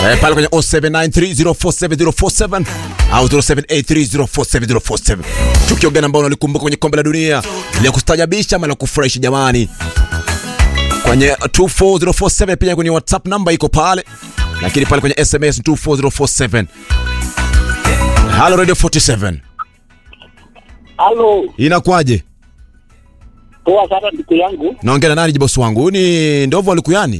Eh, pale kwenye 0793047047 au 0783047047 tukio gani ambao unalikumbuka kwenye kombe la dunia la kustajabisha ama la kufurahisha jamani kwenye 24047 pia kwenye whatsapp namba iko pale lakini pale kwenye sms 24047 halo radio 47 Halo, inakuwaje poa sana ndugu yangu. naongea na nani jibosi wangu huyu ni ndovu alikuyani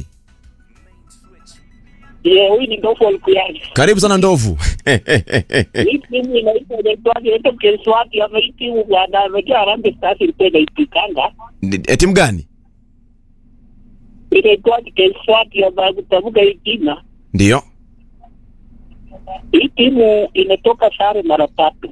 Ye, huyu ni ndofu alikuyani. karibu sana ndovu Hii timu inaitwa inaitwa inaitwa Keswati ama hii timu bwana amejaa Harambee Stars ilikuwa inaipikanga. Ni- eh, timu gani Inaitwa Keswati ama kutamka hii jina. ndiyo Hii timu imetoka sare mara tatu.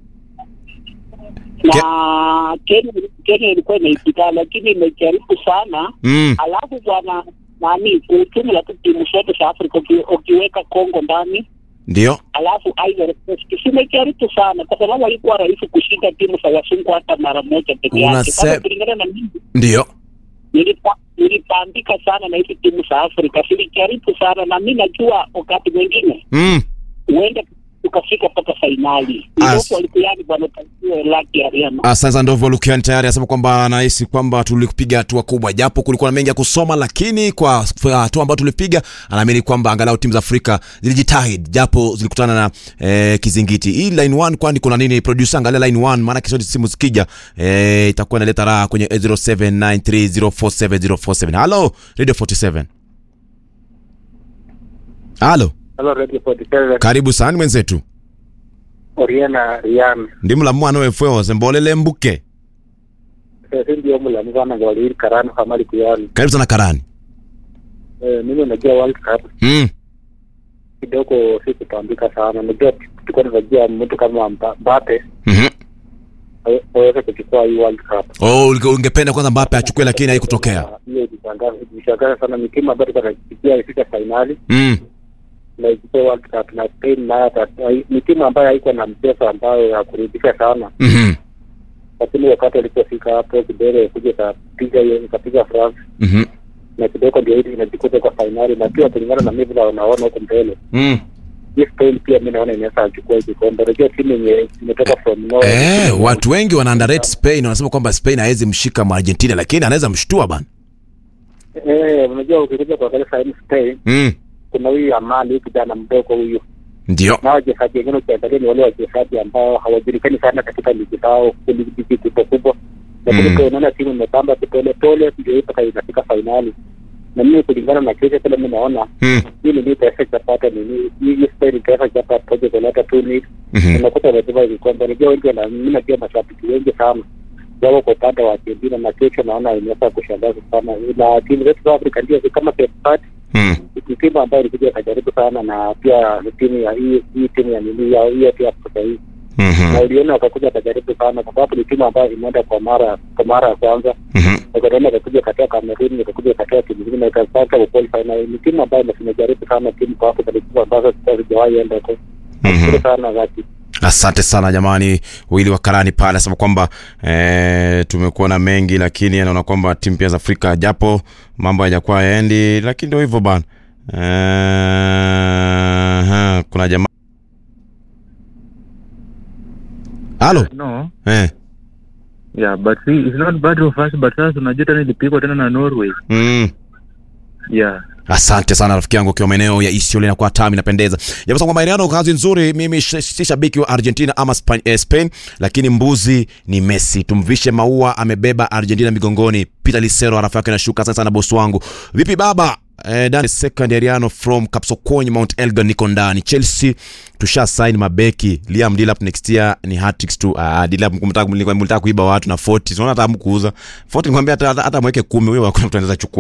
Na Kenya Kenya ilikuwa inaipika lakini imejaribu sana. mm. Alafu bwana nani kiujumla tu timu zote za Afrika uki- ukiweka Kongo ndani ndiyo alafu Ivory Coast zimejaribu sana, kwa sababu haikuwa rahisi kushinda timu za wazungu hata mara moja peke yake. Unase- Sasa kulingana na mimi ndiyo nilipa- nilipambika sana na hizi timu za Afrika, zilijaribu sana, na mi najua wakati mwingine mm. huenda tukafika mpaka fainali. As- Ndoto walikuani bwana Tanzania Lucky Ariana. Asante sana Ndovu Lukiani tayari anasema kwamba anahisi kwamba tulipiga hatua kubwa, japo kulikuwa na mengi ya kusoma, lakini kwa kwa hatua ambayo tulipiga, anaamini kwamba angalau timu za Afrika zilijitahidi, japo zilikutana na eh, kizingiti. Hii line 1 kwani kuna nini? Producer, angalia line 1, maana kesho simu zikija eh, itakuwa inaleta raha kwenye 0793047047. Hello Radio 47. Halo, Hello, Radio 47. karibu sana mwenzetu. Oriana Rian. Ndi mulamu wefwe sembolele mbuke. Sasa ndio mlamu sana kwa wali karani hamali kuyani. Karibu sana Karani. Eh, mimi najua World Cup Mm. kidogo si kupambika sana. Najua tulikuwa tunajua mtu kama Mba- Mbappe Mhm. awe- aweze kuchukua hii World Cup. Oh, ulike- ungependa kwanza Mbappe achukue lakini haikutokea. Na Hiyo ilishangaza ilishangaza sana ni timu ambayo tulikuwa tunafikia ifika finali Mm. na ichukue World Cup na Spain nayo hata ni timu ambayo haikuwa na mchezo ambayo ya kuridhisha sana, Mhm. lakini wakati walipofika hapo kidogo kuja ikapiga hiyo ikapiga France Mhm. na kidogo ndio hili inajikuta kwa fainali na pia kulingana na mimi vile wanaona huko mbele Mm. hii Spain pia mi naona inaweza achukua hii kikombe. Unajua timu yenye imetoka from nowhere. Eh, watu wengi wana underrate Spain wanasema kwamba Spain hawezi mshika ma Argentina lakini anaweza mshtua bana. Eh, unajua ukikuja kuangalia sasa hivi Spain Mm. kuna huyu Amali huyu kijana mdogo huyu Ndio. na wachezaji wengine ukiangalia ni wale wachezaji ambao hawajulikani sana katika ligi zao ligi kubwa kubwa, lakini Mm. pia unaona timu imepamba pole pole ndio hii mpaka inafika fainali. Na mimi kulingana na kesho kile mimi naona Mm. hii ni itaweza chapata nini hii Spain itaweza chapa project kuleta tu ni Mhm. unakuta wamebeba vikombe. Unajua wengi wana mimi najua mashabiki wengi sana wako kwa upande wa Argentina na kesho naona inaweza kushangaza sana, na timu zetu za Afrika ndio kama Cape Verde Mm. ni timu ambayo ilikuja ikajaribu sana, na pia ni timu ya hii hii timu ya nini ya hiyo pia Afrika hii, na Mhm. uliona wakakuja wakajaribu sana, kwa sababu ni timu ambayo imeenda kwa mara kwa mara ya kwanza, Mhm. wakaenda wakakuja katika Cameroon, wakakuja katika timu zingine na ikapata kuqualify, na ni timu ambayo imejaribu sana timu kwa Afrika, ni timu ambazo hazijawahi enda huko. Nashukuru sana Zaki. Asante sana jamani, wili wa Karani pale anasema kwamba eh, tumekuwa na mengi, lakini anaona kwamba timu pia za Afrika japo mambo hayajakuwa yaendi, lakini ndio hivyo bana. Eh, ha, kuna jamaa halo No. eh, Yeah, but see, it's not bad of us, but sasa unajua tena ilipigwa tena na Norway. mm. Yeah. Asante sana rafiki yangu ukiwa maeneo ya Isiolo inakuwa tamu inapendeza. Japo kwamba Mariano kazi nzuri, mimi sh- si shabiki wa Argentina ama Spain, eh, Spain, lakini mbuzi ni Messi. Tumvishe maua, amebeba Argentina migongoni. Peter Lisero arafu yake nashuka sana sana bosi wangu. Vipi baba? Eh, Dan second Ariano from Kapsokony Mount Elgon niko ndani. Chelsea tusha sign mabeki. Liam Delap next year ni hat-tricks tu. Ah, Delap mkumtaka mlitaka kuiba watu na 40. Unaona hata hamkuuza. 40 nikwambia hata hata mweke 10 huyo hakuna mtu anaweza chukua.